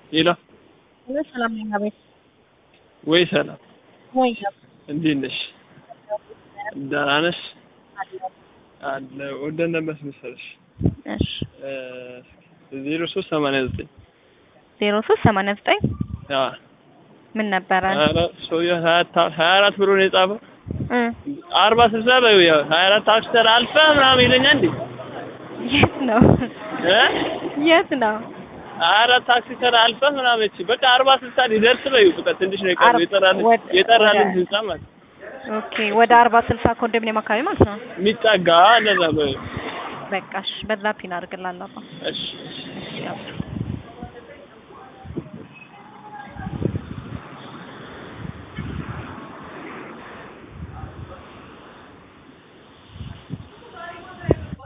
ሄሎ ወይ ሰላም ነኝ። አቤት ወይ ሰላም፣ ወይ እንዴት ነሽ? ደህና ነሽ? አለ ወደ ነበር መሰለሽ እሺ ዜሮ ሶስት ሰማንያ ዘጠኝ ዜሮ ሶስት ሰማንያ ዘጠኝ ምን ነበረ? ኧረ ሰውዬው ሀያ ታ- ሀያ አራት ብሎ ነው የጻፈው። እ አርባ ስልሳ በይው ያው ሀያ አራት ታክሲ ተራ አልፈህ ምናምን ይለኛል እንዴ የት ነው እ የት ነው? ሀያ አራት ታክሲ ተራ አልፈህ ምናምን እቺ በቃ አርባ ስልሳ ሊደርስ በይው በቃ ትንሽ ነው የቀረው አርባ- የጠራልን ወደ- የጠራልን ወደ- ህንጻ ማለት ኦኬ ወደ አርባ ስልሳ ኮንዶሚኒየም አካባቢ ማለት ነው። የሚጠጋ እንደዛ በይው በቃ እሺ፣ በዛ ፒን አድርግላለሁ። እሺ እሺ እሺ ያው